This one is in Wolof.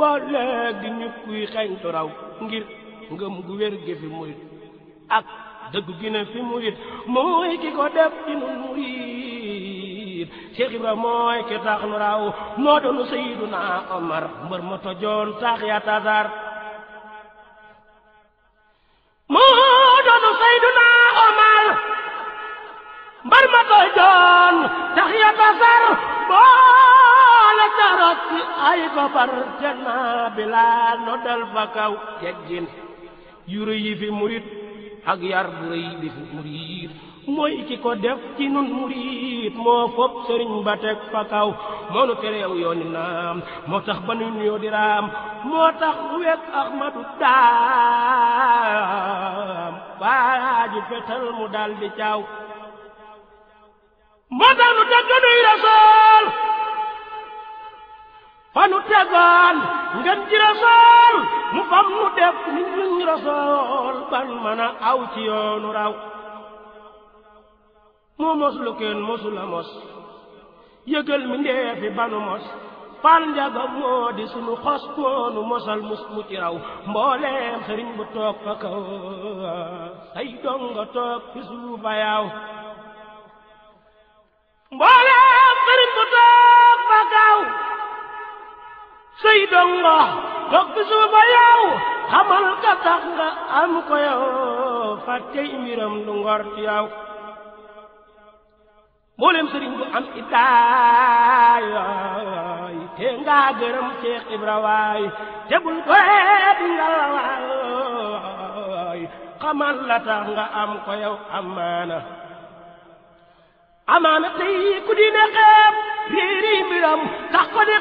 boo leeg di ñu kuy xeeñtu raw ngir ngëm gu wér gi fi murit ak dëgg gi ne fi murit mooy ki ko def ci nun murit Cheikh Ibra mooy ki tax nu raw moo doonu Seyduna Omar mbër ma tojoon tax ya tasar moo doonu Seyduna Omar mbar ma tojoon tax ya tasar boole tarot ci ay koppar te naa Bilaal no dal fa kaw teggin yu rëy yi fi murit ak yar bu rëy bi fi murit mooy ki ko def ci nun murit moo fopp sëriñ ba teg fa kaw moo nu tereew yooni naam moo tax ba nu nuyoo di raam moo tax nu wekk Ahmadu daam waaju fetal mu dal di caaw moo tax nu teg nuy rasool fa nu tegoon ngeen ji rasool mu fam nu def nit ñuñ rasool ban mën a aw ci yoonu raw moo mos lu kenn mosula mos yëgal mi ndeefi banu mos fal njaga moo di sunu xos moonu mosal mus mu ci raw mbooleem sëriñ bu toog fa kaw say donga toog fi suufa yaaw mbooleem sëriñ bu toog fa kaw say donga toog fi suufa yaaw xamal ka tax nga am ko yow fàttey mbiram du ngor ci yow mboolem sëriñ bu am idaay te nga gërëm Cheikh Ibra waay te bul ko di nga la waay xamal la tax nga am ko yow amaana amaana tey ku di ne xeeb riiri mbiram tax ko di